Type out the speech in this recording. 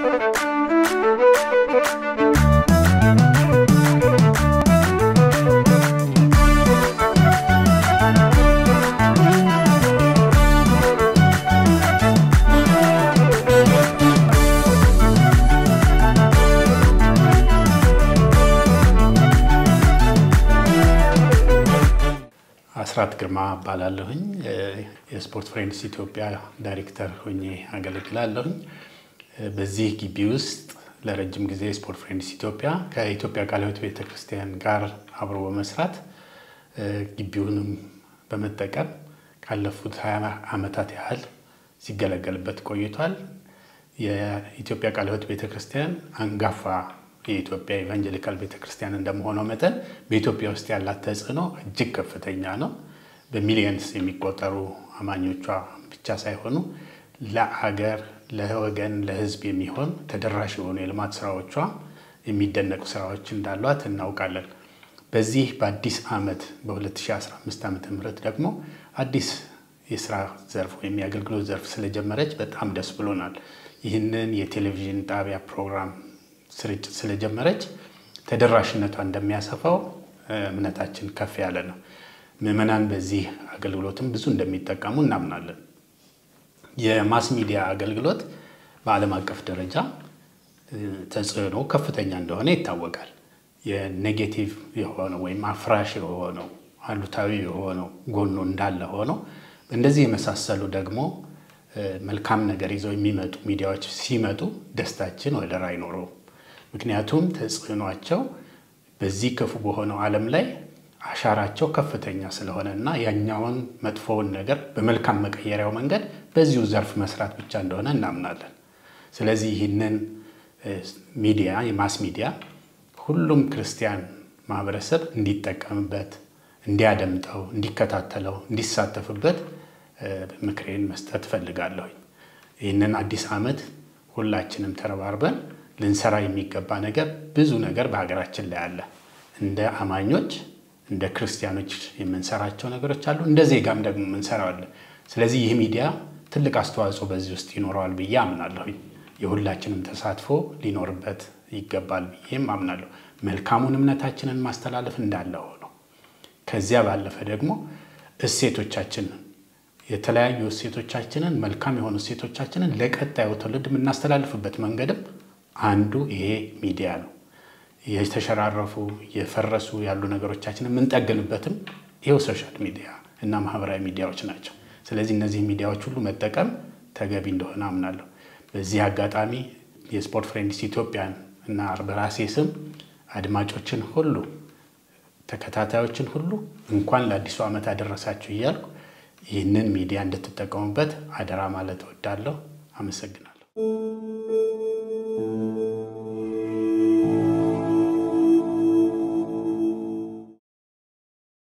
አስራት ግርማ እባላለሁኝ። የስፖርት ፍሬንድስ ኢትዮጵያ ዳይሬክተር ሆኜ አገለግላለሁኝ። በዚህ ግቢ ውስጥ ለረጅም ጊዜ ስፖርት ፍሬንድስ ኢትዮጵያ ከኢትዮጵያ ቃለ ሕይወት ቤተክርስቲያን ጋር አብሮ በመስራት ግቢውንም በመጠቀም ካለፉት ሀያ ዓመታት ያህል ሲገለገልበት ቆይቷል። የኢትዮጵያ ቃለ ሕይወት ቤተክርስቲያን አንጋፋ የኢትዮጵያ ኢቫንጀሊካል ቤተክርስቲያን እንደመሆነው መጠን በኢትዮጵያ ውስጥ ያላት ተጽዕኖ እጅግ ከፍተኛ ነው። በሚሊየንስ የሚቆጠሩ አማኞቿ ብቻ ሳይሆኑ ለአገር፣ ለወገን፣ ለሕዝብ የሚሆን ተደራሽ የሆኑ የልማት ስራዎቿ የሚደነቁ ስራዎች እንዳሏት እናውቃለን። በዚህ በአዲስ ዓመት በ2015 ዓ ም ደግሞ አዲስ የስራ ዘርፍ ወይም የአገልግሎት ዘርፍ ስለጀመረች በጣም ደስ ብሎናል። ይህንን የቴሌቪዥን ጣቢያ ፕሮግራም ስርጭት ስለጀመረች ተደራሽነቷ እንደሚያሰፋው እምነታችን ከፍ ያለ ነው። ምዕመናን በዚህ አገልግሎትም ብዙ እንደሚጠቀሙ እናምናለን። የማስ ሚዲያ አገልግሎት በዓለም አቀፍ ደረጃ ተጽዕኖ ከፍተኛ እንደሆነ ይታወቃል። የኔጌቲቭ የሆነው ወይም አፍራሽ የሆነው አሉታዊ የሆነው ጎኖ እንዳለ ሆኖ እንደዚህ የመሳሰሉ ደግሞ መልካም ነገር ይዘው የሚመጡ ሚዲያዎች ሲመጡ ደስታችን ወደር አይኖረውም። ምክንያቱም ተጽዕኗቸው በዚህ ክፉ በሆነው ዓለም ላይ አሻራቸው ከፍተኛ ስለሆነ እና ያኛውን መጥፎውን ነገር በመልካም መቀየሪያው መንገድ በዚሁ ዘርፍ መስራት ብቻ እንደሆነ እናምናለን። ስለዚህ ይህንን ሚዲያ የማስ ሚዲያ ሁሉም ክርስቲያን ማህበረሰብ እንዲጠቀምበት፣ እንዲያደምጠው፣ እንዲከታተለው፣ እንዲሳተፍበት ምክሬን መስጠት እፈልጋለሁኝ። ይህንን አዲስ ዓመት ሁላችንም ተረባርበን ልንሰራ የሚገባ ነገር ብዙ ነገር በሀገራችን ላይ አለ። እንደ አማኞች እንደ ክርስቲያኖች የምንሰራቸው ነገሮች አሉ። እንደ ዜጋም ደግሞ የምንሰራው አለ። ስለዚህ ይህ ሚዲያ ትልቅ አስተዋጽኦ በዚህ ውስጥ ይኖረዋል ብዬ አምናለሁኝ። የሁላችንም ተሳትፎ ሊኖርበት ይገባል ብዬም አምናለሁ። መልካሙን እምነታችንን ማስተላለፍ እንዳለ ሆነው ከዚያ ባለፈ ደግሞ እሴቶቻችንን የተለያዩ እሴቶቻችንን መልካም የሆኑ እሴቶቻችንን ለቀጣዩ ትውልድ የምናስተላልፍበት መንገድም አንዱ ይሄ ሚዲያ ነው። የተሸራረፉ የፈረሱ ያሉ ነገሮቻችንን የምንጠግንበትም ይኸው ሶሻል ሚዲያ እና ማህበራዊ ሚዲያዎች ናቸው። ስለዚህ እነዚህ ሚዲያዎች ሁሉ መጠቀም ተገቢ እንደሆነ አምናለሁ። በዚህ አጋጣሚ የስፖርት ፍሬንድስ ኢትዮጵያን እና በራሴ ስም አድማጮችን ሁሉ ተከታታዮችን ሁሉ እንኳን ለአዲሱ ዓመት አደረሳችሁ እያልኩ ይህንን ሚዲያ እንድትጠቀሙበት አደራ ማለት እወዳለሁ። አመሰግናለሁ።